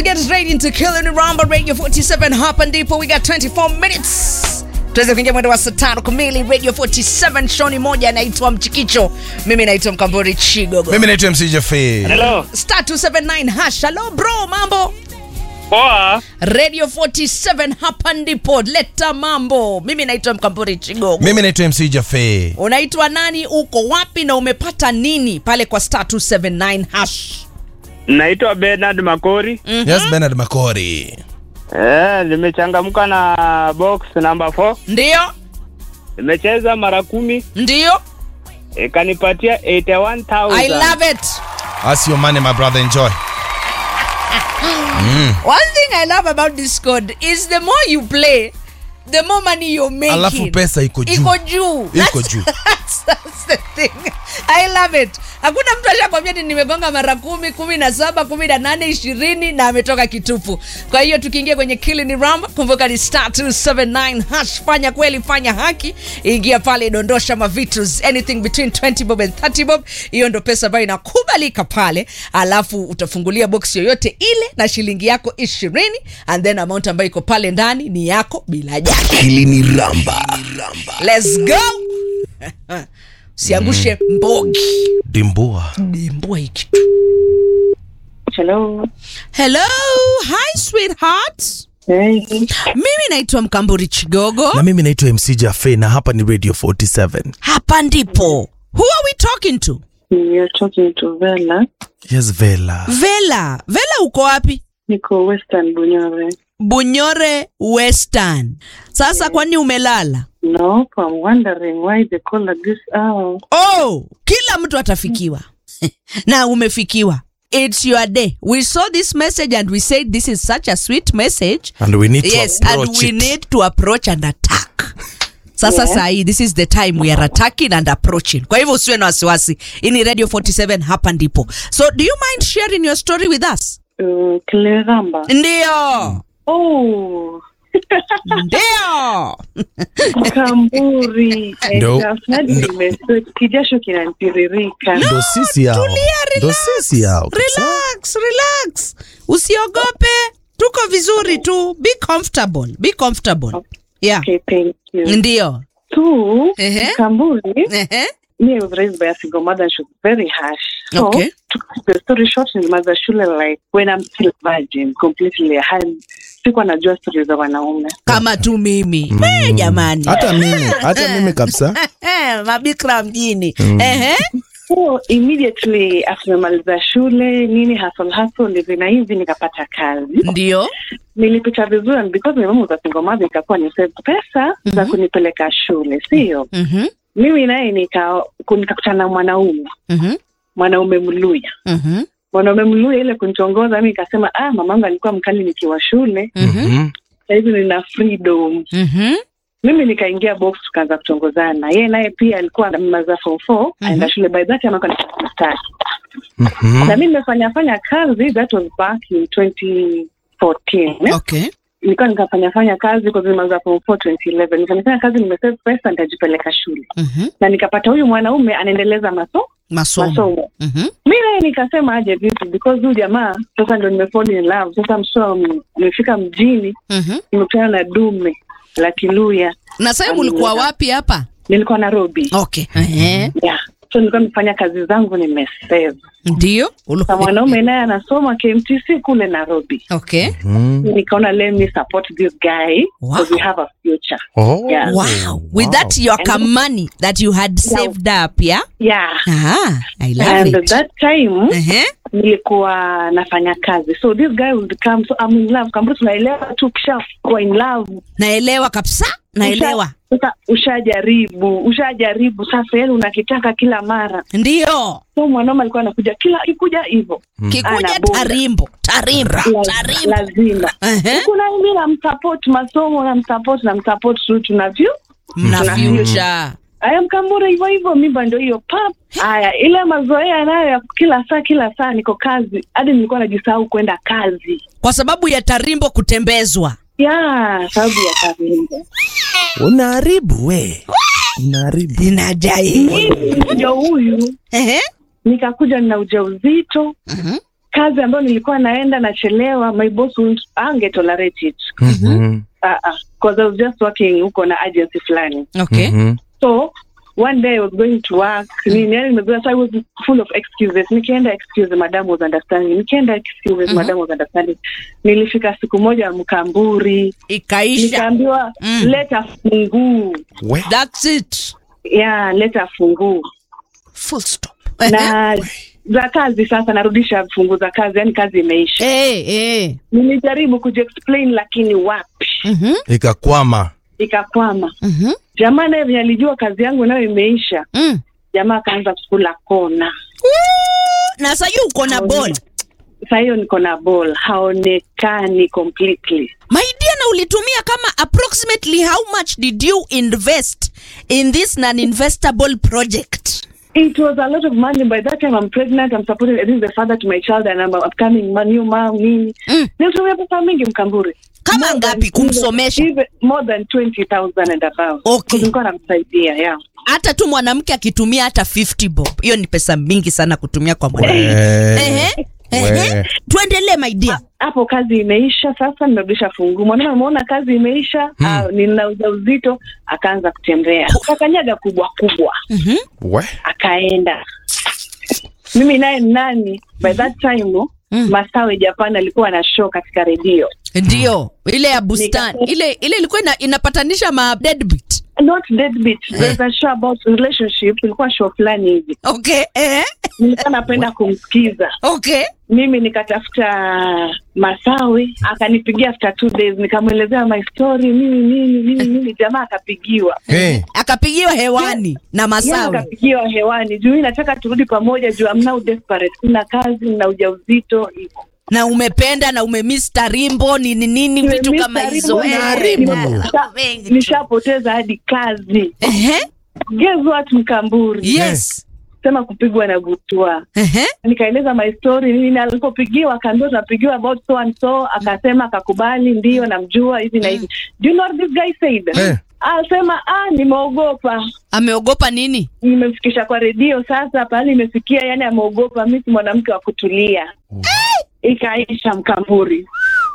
to get straight into Killing Ramba Radio 47 hapa ndipo we got 24 minutes tuweze kuingia mwendo wa saa tano kamili radio 47 shoni moja anaitwa mchikicho mimi naitwa mkambori chigogo mimi naitwa mc jafe Hello. star 279 hash hello bro mambo Poa. radio 47 hapa ndipo leta mambo mimi naitwa mkambori chigogo mimi naitwa mc jafe unaitwa nani uko wapi na umepata nini pale kwa star 279 hash Naitwa Bernard Makori. yes benard makori Eh, nimechangamka na box number 4. ndio Nimecheza mara kumi ndio ikanipatia 81,000. i love it as your money my brother enjoy One thing I love about this code is the more you play, the more money you're making. Alafu pesa iko juu. Iko juu. Iko That's- juu. That's, that's the thing. I love it. Hakuna mtu ashakwambia ni nimegonga mara kumi, kumi na saba, kumi na nane, ishirini na ametoka kitupu. Kwa hiyo tukiingia kwenye Killing ni Ramba, kumbuka ni star 279 hash. Fanya kweli, fanya haki. Ingia pale, dondosha mavitus anything between 20 bob and 30 bob. Hiyo ndo pesa ambayo inakubalika pale, alafu utafungulia box yoyote ile na shilingi yako ishirini and then amount ambayo iko pale ndani ni yako bila jasho. Hili ni Ramba. Let's go. Usiangushe mbogi. dimbua Dimbua hiki. Hello. Hello, hi sweetheart. Hey. Mimi naitwa Mkamburi Chigogo. Na mimi naitwa MC Jafe na hapa ni Radio 47. Hapa ndipo. Who are we talking to? You're talking to Vela. Yes, Vela. Vela. Vela uko wapi? Niko Western Bunyore. Bunyore Western. Sasa kwani umelala? No, I'm wondering why they call at this hour. Oh, kila mtu atafikiwa. na umefikiwa. It's your day. We saw this message and we said this is such a sweet message. And we need to yes and approach we it. need to approach and attack sasa Yeah. sahii this is the time we are attacking and approaching kwa hivyo usiwe na wasiwasi hii ni radio 47 hapa ndipo so do you mind sharing your story with us Uh, Kileramba. ndio Oh, ndio Kamburi. Ndo- Tafadhali ndo- nimesweat. Kijasho kinanitiririka. Ndo sisi hao. Ndo sisi hao. relax relax usiogope tuko vizuri tu be comfortable be comfortable yeah Okay, thank you. ndio Two, Ehe. Kamburi. Ehe. Me, I was raised by a single mother and she was very harsh. So, Okay. to cut the story short, nilimaliza shule like when I'm still virgin, completely. I- Sikuwa najua stori za wanaume. kama tu mimi Eh, jamani Hata mimi, hata mimi kabisa. Eh, mabikra mjini Ehe. So immediately after nimaliza shule nini hustle hustle hivi na hivi nikapata kazi. ndio Nilipita vizuri and because my mom was a single mother ikakuwa ni save pesa za kunipeleka shule, sio? Mhm, Mimi naye nika nikakutana na mwanaume, mhm, mwanaume Mluya. mhm, Mwanaume Mluya ile kunitongoza mimi nikasema ah, mamangu alikuwa mkali nikiwa shule. Mhm. Sasa hivi nina freedom. mhm. Mimi nikaingia box tukaanza kutongozana. Yeye naye pia alikuwa anamaliza form 4 aenda shule by that time alikuwa anafanya start. Mhm. na mi nimefanya fanya kazi that was back in 2014 eh? okay nilikuwa nikafanya fanya kazi kwa zima za form 4 2011 nikafanya kazi nimesave pesa nitajipeleka shule Mhm. na nikapata huyu mwanaume anaendeleza maso masomo masomo Mhm. mi naye nikasema aje vipi because huyu jamaa sasa ndo nimefall in love sasa mshoa nimefika mjini Mhm. nimekutana na dume la kiluya na sasa ulikuwa wapi hapa nilikuwa nairobi okay Ehe. yeah so nilikuwa nimefanya kazi zangu nimesave ndio Ulu- na mwanaume naye anasoma kmtc kule nairobi okay Mhm. nikaona let me support this guy Wow. because we have a future Oh. Yeah. wow with that your money that you had saved up yeah yeah ah i love and it that time Ehe. nilikuwa nafanya kazi so this guy would come so I'm in love kamburu tunaelewa tu kisha kuwa in love naelewa kabisa naelewa Usha- sasa ushajaribu ushajaribu sasa yani unakitaka kila mara ndio so mwanaume alikuwa anakuja kila akikuja hivyo kikuja Anabonga. tarimbo tarimbo La- tarimbo lazima Ehe. kuna mimi namsupport masomo namsupport namsupport tu tunavyo mna Tuna future aya mkambura hivyo hivyo mimba ndo hiyo pap haya ile mazoea nayo ya kila saa kila saa niko kazi hadi nilikuwa najisahau kwenda kazi kwa sababu ya tarimbo kutembezwa ya sababu ya kazi Unaharibu we. Unaharibu. inajai ndio huyu Ehe. nikakuja nina ujauzito Mhm. kazi ambayo nilikuwa naenda nachelewa my boss wouldn't- ange tolerate it Mhm. uh, uh, cause I was just working huko na agency fulani okay Mhm. so one day I was going to work nini yani nimezoea so I was full of excuses nikienda excuse madam was understanding nikienda excuses madam was understanding nilifika siku moja mkamburi ikaisha nikaambiwa Mm. leta funguu We. that's it ya leta funguu full stop na za kazi sasa narudisha fungu za kazi yani kazi imeisha eh eh nilijaribu kujiexplain lakini wapi mhm ikakwama ikakwama mhm jamaa naye venye alijua kazi yangu nayo imeisha mm. jamaa akaanza kukula kona na sasa hiyo uko na ball saa hiyo niko na ball haonekani completely my dear na ulitumia kama approximately how much did you invest in this non-investable project it was a lot of money by that time i'm pregnant i'm supporting this is the father to my child and i'm upcoming ma- new mom nini Mm. nilitumia pesa mingi mkamburi Kama More ngapi than- kumsomesha? even, more than 20000 and above Okay. nilikuwa namsaidia yeah hata tu mwanamke akitumia hata 50 bob hiyo ni pesa mingi sana kutumia kwa mwanamke Eh. Ehe, ehe. We. tuendelee my dear hapo kazi imeisha sasa nimerudisha fungu mwanaume ameona kazi imeisha hmm. nina ujauzito akaanza kutembea akakanyaga kubwa kubwa Mhm. We. akaenda mimi naye nani by that time Mm. masawe japan alikuwa na show katika redio ndio ile ya bustani Nika- ile ile ilikuwa ina, inapatanisha ma deadbeat not deadbeat there's a show about relationship ilikuwa show fulani hivi okay eh? nilikuwa napenda kumsikiza okay mimi nikatafuta masawi akanipigia after two days nikamwelezea my story nini nini nini nini jamaa akapigiwa Hey. akapigiwa hewani na Yeye masawe akapigiwa hewani juu mimi nataka turudi pamoja juu I'm now desperate sina kazi na ujauzito hivyo na umependa na umemiss tarimbo nini nini vitu Nimemiss kama Tarimbo hizo na- Eh, Tarimbo. na- Nisha- mengi tu. nishapoteza hadi kazi Ehe, guess what mkamburi yes sema kupigwa na butwa Ehe, nikaeleza my story nini na alipopigiwa akaambiwa tunapigiwa about so and so akasema akakubali ndio namjua hivi na hivi do you know what this guy said Eh. asema ah nimeogopa ameogopa nini nimemfikisha kwa redio sasa pahali imefikia yani ameogopa mi si mwanamke wa kutulia ikaisha mkamburi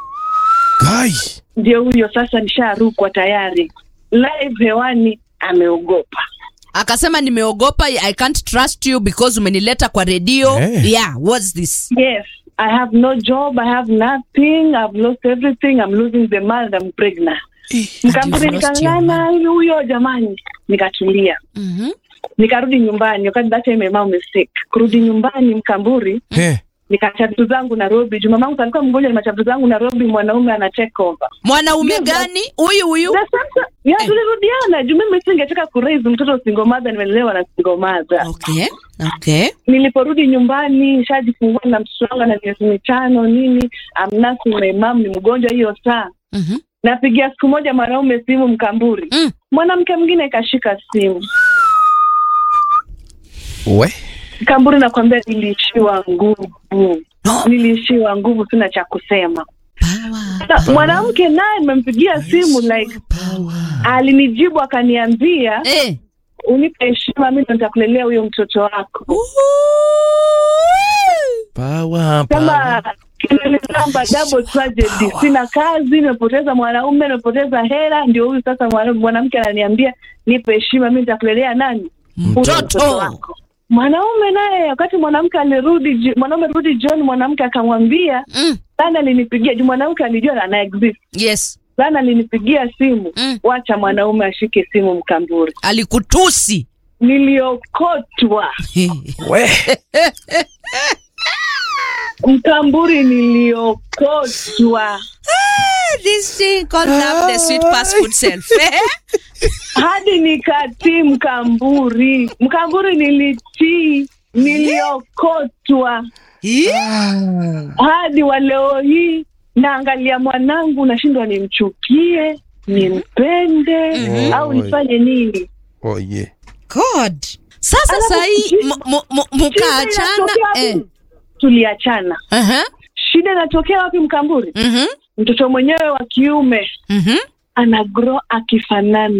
Guy. ndio huyo sasa nisharukwa tayari live hewani ameogopa akasema nimeogopa i can't trust you because umenileta kwa redio Eh. yeah what's this yes i have no job i have nothing i've lost everything i'm losing the man and i'm pregnant mkamburi You've lost your nikangana huyo huyo jamani nikatulia Mhm. nikarudi nyumbani wakati that time my mom is sick kurudi nyumbani mkamburi Eh. nikachatu zangu nairobi juu mamangu alikuwa mgonjwa ni machatu zangu nairobi mwanaume ana take over mwanaume Yes, gani huyu huyu na sasa ya Eh. tulirudiana juu mimi singetaka kuraise mtoto single mother nimelelewa na single mother okay okay niliporudi nyumbani shajifungua na mtoto wangu na miezi mitano nini amnasi my mom ni mgonjwa hiyo saa Mhm. napigia siku moja mwanaume simu mkamburi Mm. mwanamke mwingine kashika simu We. mkamburi nakwambia niliishiwa nguvu No. niliishiwa nguvu sina cha kusema Power. Sa- mwanamke naye nimempigia simu like alinijibu akaniambia Eh. unipe heshima mi ndo nitakulelea huyo mtoto wako Power, power. kama kimelizamba double tragedy sina kazi nimepoteza mwanaume nimepoteza hela ndio huyu sasa mwana- mwanamke ananiambia nipe heshima mi nitakulelea nani Huyo Mtoto. wako mwanaume naye wakati mwanamke alirudi ji- mwanaume rudi jioni mwanamke akamwambia Mm. sana alinipigia juu mwanamke alijua ana exist yes sana alinipigia simu Mm. wacha mwanaume ashike simu mkamburi alikutusi niliokotwa We. mkamburi niliokotwa this thing called love the sweet past food self hadi nikatii mkamburi mkamburi nilitii niliokotwa hadi wa leo hii naangalia mwanangu nashindwa nimchukie nimpende Mhm. au nifanye nini Oh, yeah. god sasa Alafu sahii shida- mkaachana Shida inatokea eh. wapi? tuliachana Aha. shida inatokea wapi mkamburi Mhm. mtoto mwenyewe wa kiume Mhm. ana grow akifanana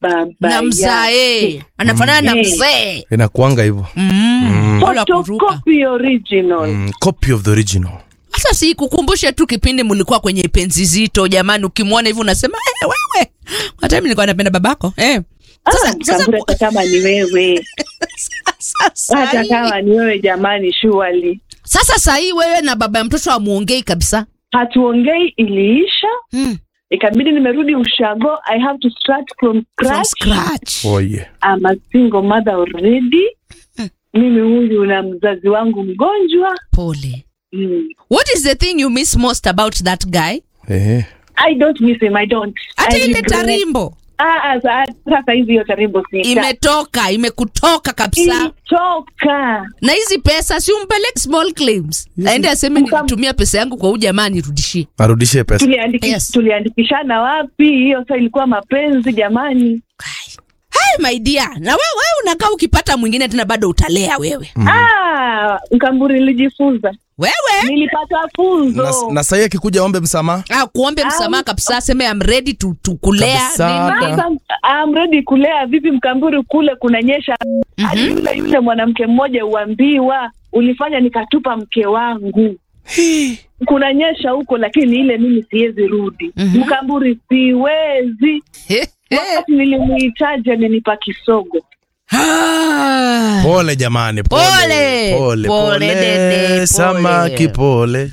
baba na yake. mzae anafanana na Mm. mzee inakuanga hivyo Mm. Wala kuruka. Photocopy original mm, copy of the original sasa si kukumbushe tu kipindi mlikuwa kwenye penzi zito jamani ukimwona hivi unasema eh, wewe hata mimi nilikuwa napenda babako eh. sasa, Ah, sasa, Mkamburi, hata kama ni wewe sasa, hata hii- kama ni wewe jamani shuali sasa sahii wewe na baba ya mtoto amuongei kabisa hatuongei iliisha mm. ikabidi nimerudi ushago i have to start from from scratch scratch oh, yeah. I'm a single mother already mimi huyu na mzazi wangu mgonjwa pole mm. what is the thing you miss most about that guy eh. i don't miss him i don't hata I ile regret- tarimbo Ah, ah, sa- sasa hizi hiyo tarimbo si imetoka imekutoka kabisa ilitoka na hizi pesa si umpeleke small claims aende aseme Mkam- nilitumia pesa yangu kwa huu jamaa nirudishie arudishe pesa Tuliandiki- Yes. tuliandikishana wapi hiyo sa ilikuwa mapenzi jamani Hai, my dear na wewe wewe unakaa ukipata mwingine tena bado utalea wewe ah, mkamburi nilijifunza wewe nilipata na, funzo na sahii akikuja ombe msamaha ah, kuombe msamaha kabisa aseme I'm ready to, to kulea Kabisa. nini. Sasa, I'm ready kulea vipi mkamburi kule kunanyesha hadi yule yule mwanamke mmoja uambiwa ulifanya nikatupa mke wangu kunanyesha huko lakini ile mimi siwezi rudi Mhm. mkamburi siwezi wakati nilimuhitaji amenipa kisogo Ah. pole jamani pole Pole. pole, Pole, dede, pole. samaki pole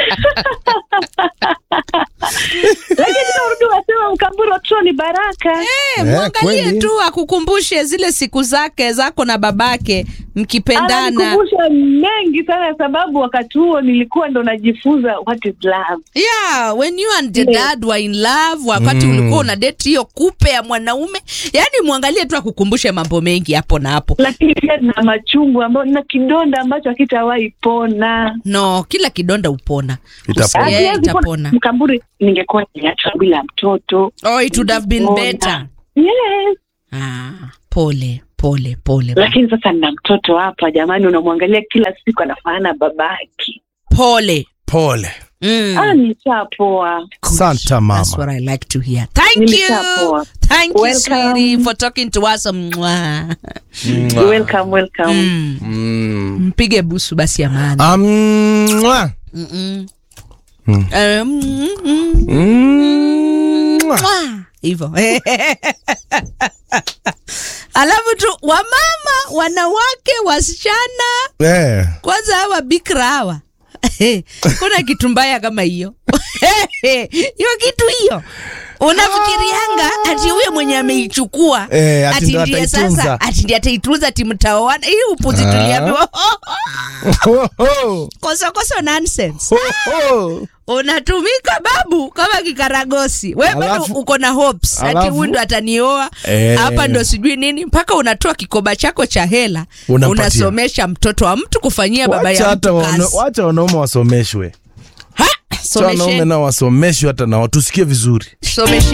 lakini urudi wasema mkamburi watoto ni baraka Eh, Eh, mwangalie kweli. tu akukumbushe zile siku zake zako na babake mkipendana ananikumbusha mengi sana sababu wakati huo nilikuwa ndo najifunza what is love yeah when you and your Yes. dad were in love wakati Mm. ulikuwa una date hiyo kupe ya mwanaume yani mwangalie tu akukumbushe mambo mengi hapo na hapo lakini pia na machungu ambayo na kidonda ambacho hakitawahi pona no kila kidonda upona Itapona. Yeah, Hakiwezi pona. itapona mkamburi ningekuwa niachwa bila mtoto oh it would have been Itapona. better yes ah, pole pole pole lakini sasa nina mtoto hapa jamani unamwangalia kila siku anafanana babake pole pole mm. ah nishapoa santa mama That's what I like to hear. Thank you. Nilishapoa. Thank you, Welcome. sweetie, for talking to us. Mwah. welcome welcome Mm. Mm. Mpige busu basi ya maana. Ah, mwah. Mm-mm. Mm. Eh, mm-mm. Mm. Mwah. Mwah. Hivyo. Alafu tu wamama, wanawake, wasichana, Eh. kwanza hawa bikra hawa kuna kitu mbaya kama hiyo hiyo kitu hiyo unafikirianga ati huyo mwenye ameichukua Eh, ati ati ndo ndiye ataitunza. sasa ati ndiye ataitunza timtaoana hii upuzi Ah. tuliambiwa Ho, ho. kosokoso nonsense Ho, ho. unatumika babu kama kikaragosi we bado Alafu- uko na hopes ati alafu- huyu ndo atanioa Eh. hapa ndo sijui nini mpaka unatoa kikoba chako cha hela Unampatia. unasomesha mtoto wa mtu kufanyia baba Wacha ya hata mtu wana- kazi wacha wanaume wasomeshwe Ha! Wacha wanaume Somesheni. nao wasomeshwe hata nao tusikie vizuri somesheni